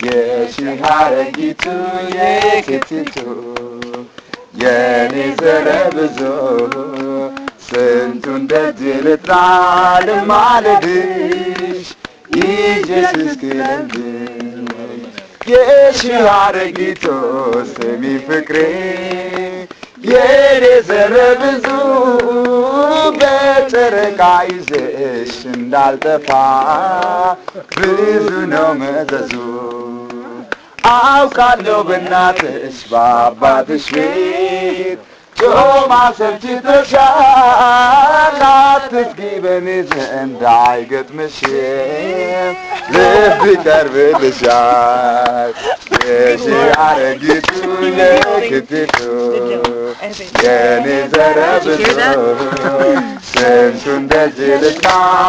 የሺህ አረጊቱ የክትቱ የኔ ዘረ ብዙ ስንቱን ደጅ ልጥራ ልማልድሽ ኢየሱስ ክለምሽ የሺህ አረጊቱ ስሚ ፍቅሬ የኔ ዘረ ብዙ በጨረቃ ይዘሽ እንዳልጠፋ ብዙ ነው መዘዙ አውቃለሁ በእናትሽ በአባትሽ ቤት ጮማ ሰልችቶሻል አትስጊ በኔ ዘንድ አይገጥምሽም ልብ ይቀርብልሻል የሺህ አረጊቱ የክትቱ የኔ ዘረ ብዙ ስንቱን ደጅ ልጥና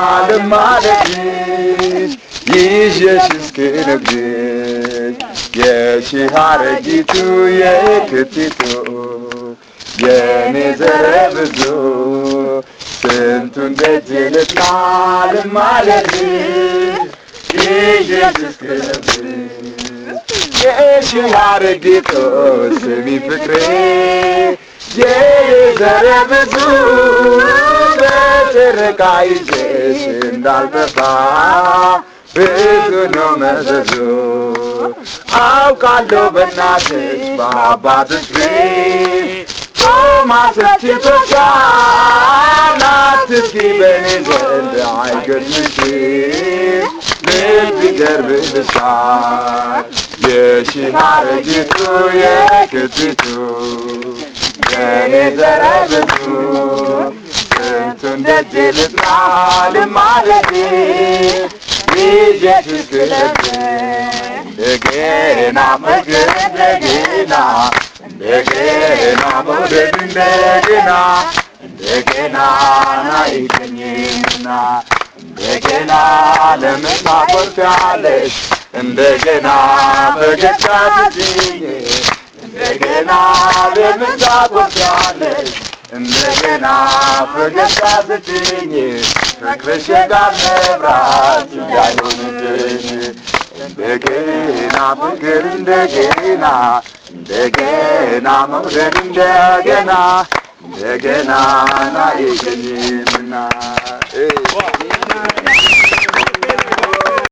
ልማለድሽ ይዤሽ እስክነግርሽ የሺህ አረጊቱ የክትቱ የኔ ዘረ ብዙ ስንቱን ደጅ ልጥና ልማለድሽ ይዤሽ እስክነግርሽ የሺህ አረጊቱ ስሚ ፍቅሬ የዘረ ብዙ በጨረቃ ይዘሽ እንዳልጠፋ ብዙ ነው መዘዙ አውቃለሁ በእናትሽ በአባትሽ ቤት ጾማ ሰልችቶሻል አትስጊ በኔ ዘንድ አይገድምሽም ልብ ይገርብልሻል የሺህ አረጊቱ የክትቱ የኔ ዘረ ብዙ ስንቱን ደጅ ልጥና ልማለድ ኢየሱስ ክርስቶስ እንደገና መግር እንደገና እንደገና መውደድ እንደገና እንደገና ናይገኝና እንደገና ለምን ታቆርፊያለሽ እንደገና ፈገግታ ስትይኝ እንደገና ለምን ታቆርፊያለሽ እንደገና ፈገግታ ስትይኝ ፍቅርሽ ጋር መብራት እንዳይሆንብኝ እንደገና ፍቅር እንደገና እንደገና መውደድ እንደገና እንደገና ናይገኝምና